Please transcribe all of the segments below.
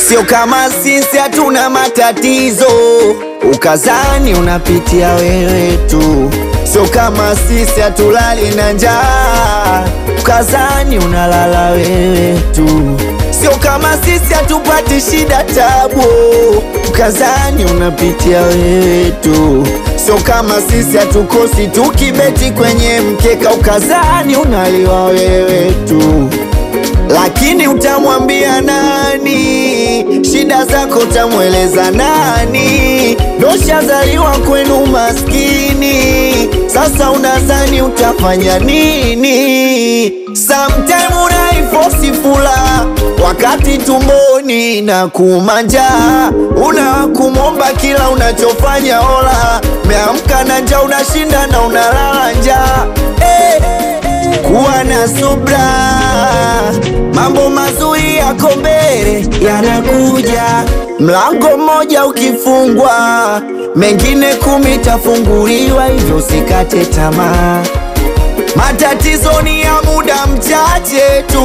Sio kama sisi hatuna matatizo, ukazani unapitia wewe tu. Sio kama sisi hatulali na njaa, ukazani unalala wewe tu. Sio kama sisi hatupati shida tabu, ukazani unapitia wewe tu. Sio kama sisi hatukosi tukibeti kwenye mkeka, ukazani unaliwa wewe tu. Lakini utamwambia nani? Shida zako utamweleza nani? Doshazaliwa kwenu maskini, sasa unadhani utafanya nini? Sometime unaifosi fula wakati tumboni na kumanja, unakumomba kila unachofanya ola, meamka na njaa, unashinda na unalala njaa hey. Kuwa na subra, mambo mazuri yako mbele yanakuja. Mlango mmoja ukifungwa, mengine kumi tafunguliwa, hivyo usikate tamaa. Matatizo ni ya muda mchache tu,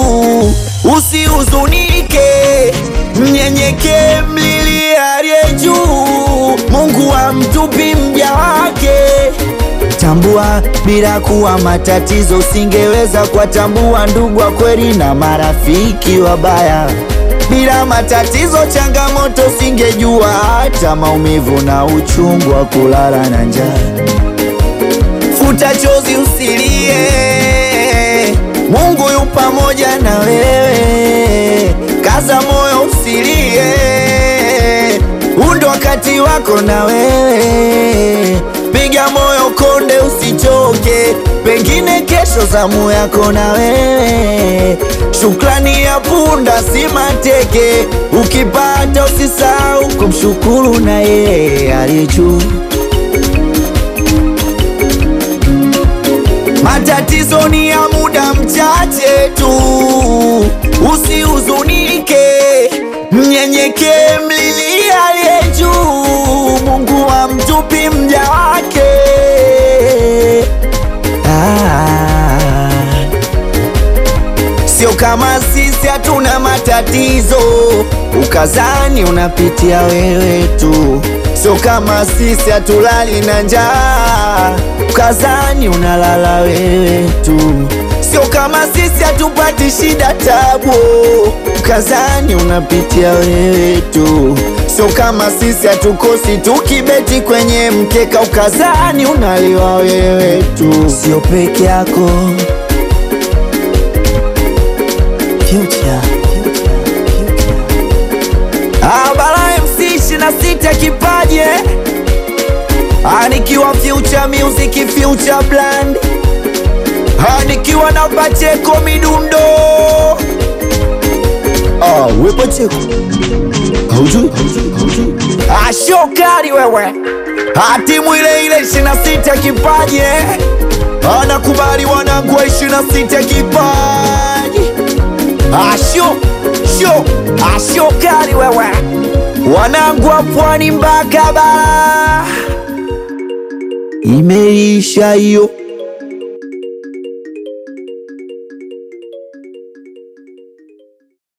usihuzunike, mnyenyekee, mlilie aliye juu. Mungu hamtupi mja wake. Tambua bila kuwa matatizo, usingeweza kuwatambua ndugu wa kweli na marafiki wabaya. Bila matatizo, changamoto, usingejua hata maumivu na uchungu wa kulala na njaa. Futa chozi, usilie, Mungu yu pamoja na wewe. Kaza moyo, usilie, huu ndo wakati wako na wewe. Piga moyo konde, usichoke, pengine kesho zamu yako na wewe. Shukrani ya punda si mateke, ukipata usisahau kumshukuru na yeye aliye juu. Matatizo ni ya muda mchache tu, usihuzunike, mnyenyekee, mlilie aliye juu. Mungu hamtupi mja wake. Ah. Sio kama sisi hatuna matatizo, ukazani unapitia wewe tu. Sio kama sisi hatulali na njaa, ukazani unalala wewe tu. Sio kama sisi hatupati shida tabu, ukazani unapitia wewe tu. Sio kama sisi hatukosi tukibeti kwenye mkeka, ukazani unaliwa wewe tu. Sio peke yako Future. Ah, Bala MC 26 kipaje Ah, nikiwa Future Music Future Brand Ah, nikiwa na Pacheko Midundo Ah, we Pacheko Haujui? Ah, shokari wewe Ah, timu ile ile 26 kipaje Ah, nakubali wanangu wa 26 kipaji Asho sho asho kali wewe, wanangu wa pwani mpaka bara, imeisha hiyo.